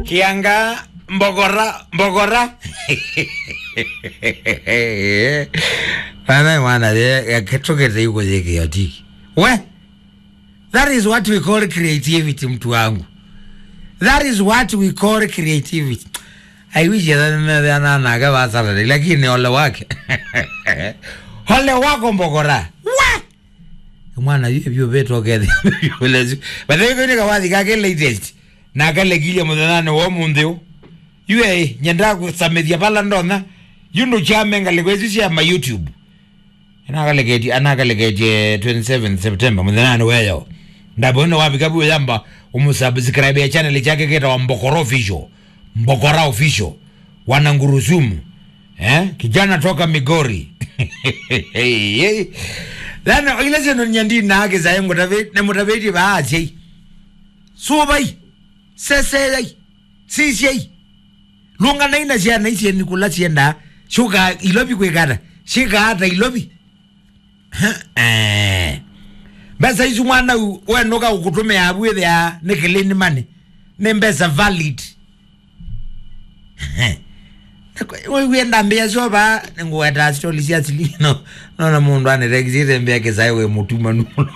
kianga mbogora mbogora ana mwana yaketokete yuko yeke yatiki we that is what we call creativity mtu wangu that is what we call creativity i wish ananaga vasarare lakini ole wake ole wako mbogora we mwana vyo vetokethe vatheikonika wathi kake latest nakalekilia muthenane wo munthio yue nyenda kusamithia pala ndona yundu chamenga likwesi cia ma youtube anakaleketie anakaleketie 27 september muthenane weyo ndabona wavika buyo yamba umusubscribe ya channel chake keta wa mbokora official mbokora official wanangurusumu eh kijana toka migori lana ile seno nyandi nake zaye ngotave ne mutaveti baathe subai sesei sisei lunga na ina cia na icie nikula cienda shuka ilobi kwikata shika hata ilobi eh mbesa ici mwana wenuka ukutume abwithe ya nikilini mani ni mbesa valid wienda mbia coba ninguweta stoli cia silino nona mundu anirekisire mbia kisae we mutuma nuno